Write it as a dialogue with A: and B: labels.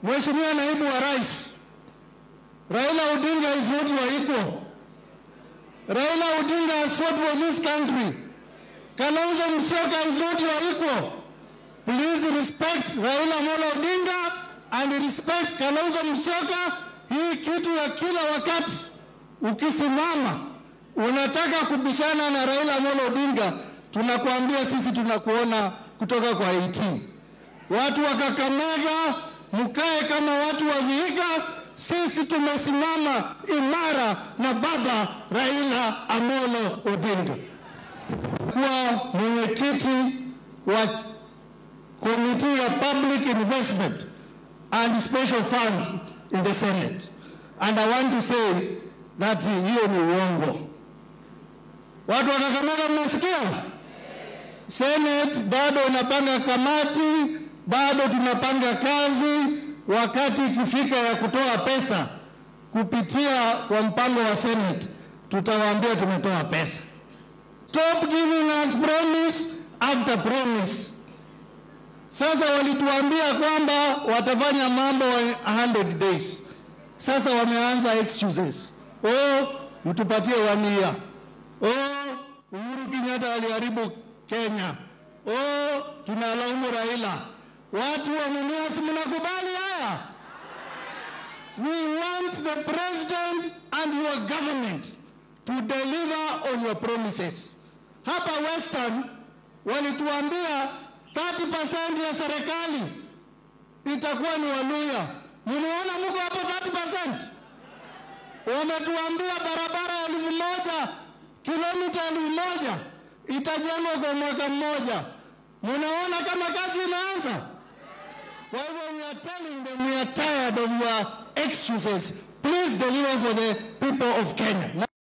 A: Mheshimiwa naibu wa rais, Raila Odinga is not your equal. Raila Odinga has fought for this country. Kalonzo Musyoka is not your equal. Please respect Raila Amolo Odinga and respect Kalonzo Musyoka. Hii kitu ya kila wakati ukisimama unataka kubishana na Raila Amolo Odinga, tunakuambia sisi tunakuona kutoka kwa 18. Watu wa Kakamega mkae kama watu wa Vihiga. Sisi tumesimama imara na baba Raila Amolo Odinga. Kuwa mwenyekiti wa komiti ya public investment and special funds in the Senate. And I want to say that hiyo ni uongo. Watu wa Kakamega mnasikia? Senate bado unapanga kamati, bado tunapanga kazi. Wakati ikifika ya kutoa pesa kupitia kwa mpango wa Senate, tutawaambia tumetoa pesa. Stop giving us promise after promise. Sasa walituambia kwamba watafanya mambo 100 days. Sasa wameanza excuses. Oh, mtupatie one year. Oh, Uhuru Kenyatta aliharibu Kenya. Oh, tunalaumu Raila. Watu wa Mumias, mnakubali haya? We want the president and your government to deliver on your promises. Hapa Western walituambia 30% ya serikali itakuwa ni Waluya. Mliona mko hapo 30%? Wametuambia barabara elfu moja kilomita elfu moja itajengwa kwa mwaka mmoja. Munaona kama kazi inaanza? Kwa hivyo we are telling them we are tired of your excuses. Please deliver for the people of Kenya.